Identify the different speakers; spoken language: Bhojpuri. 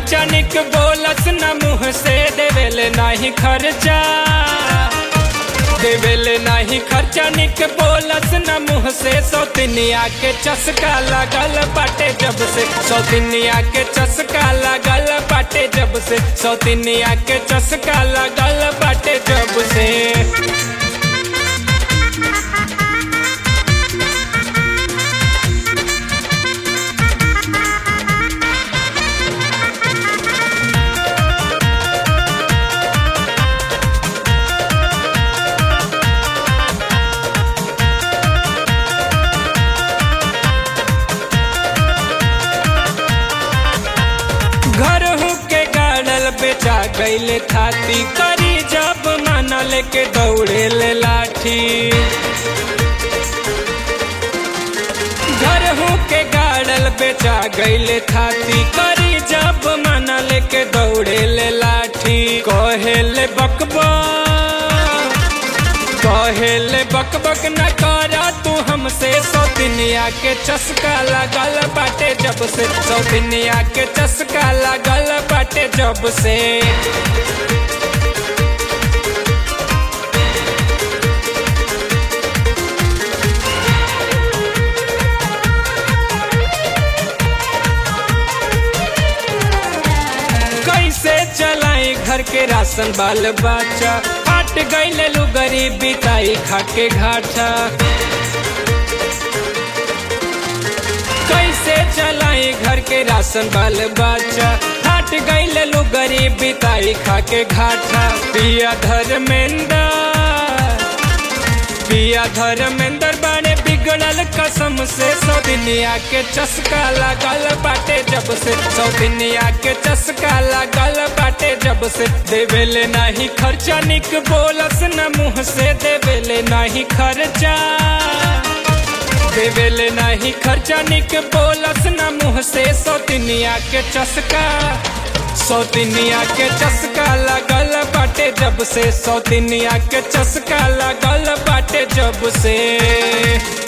Speaker 1: खर्चा निक बोलस न मुँह से देवेले नाही खर्चा देवेले नाही खर्चा निक बोलस न मुँह से सौतनिया के चस्का लगल बाटे जब से सौतनिया के चस्का लगल बाटे जब से सौतनिया के चस्का लगल बाटे जब से घर के गाड़ल बेचा गईले थाती करी जब माना लेके दौड़े ले लाठी घर के गाड़ल बेचा गईले थाती करी जब माना लेके दौड़े ले लाठी कहेले बकबा कहेले बक बक न करा तू हमसे सौतनिया के चस्का लगल बाटे जब से सौतनिया के चस्का लगल बाटे जब से कैसे चलाई घर के राशन बाल बच्चा हट गईले लू गरीब बिताई खाके घाटा कैसे चलाई घर के राशन बाल बच्चा हट गईले लू गरीब बिताई खाके घाटा पिया धर्मेंद्र पिया धर्मेंद्र बड़े बिगड़ल कसम से सौदिनिया के चस्का लगल बाटे जब से सौदिनिया के चस्का लगल बाटे जब से देवेले नहीं खर्चा निक बोलस न मुँह से देवेले नहीं खर्चा देवेले नहीं खर्चा निक बोलस न मुँह से सौतिनिया के चस्का सौतिनिया के चस्का लगल बाटे जब से सौतिनिया के चस्का लगल बाटे जब से